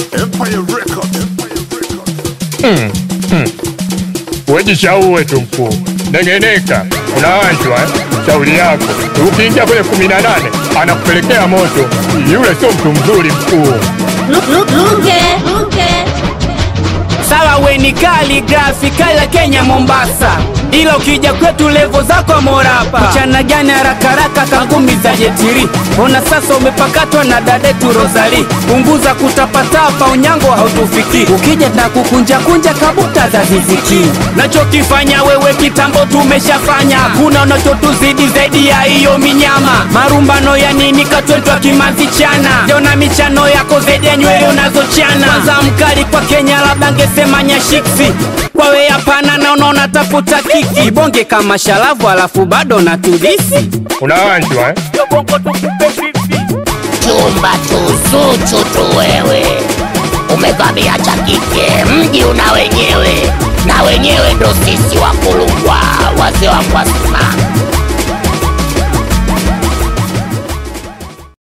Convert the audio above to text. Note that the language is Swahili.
Empire Records. Empire Records. Wejishauwe tu mkuu, nengeneka, unaanjwa eh? Shauri yako, ukiingia kwenye kumi na nane anakupelekea moto. Yule sio mtu mzuri mkuu. Luke, Luke. Sawa we ni kali grafi kala Kenya Mombasa, ila ukija kwetu levo zako morapa. Mchana gani haraka haraka kangumi za jetiri, ona sasa umepakatwa na dadetu Rosali. Punguza kutapatapa, unyango hautufiki. Ukija na kukunja kunja kabuta za ziziki. Nachokifanya wewe kitambo tumeshafanya, kuna unachotuzidi zaidi ya hiyo minyama. Marumbano ya nini katwetwa kimanzi chana, jona michano yako zaidi ya nywele unazochana. Kwanza mkali kwa Kenya labda ngesema nyashiksi kwawe hapana, na unaona tafuta kiki bonge kama shalavu, alafu bado na tudisi Unaanjwa eh? chumba tuzuchu tu wewe, umevamia cha kike, mji una wenyewe, na wenyewe ndo sisi wakulungwa, wazee wa Kwasima.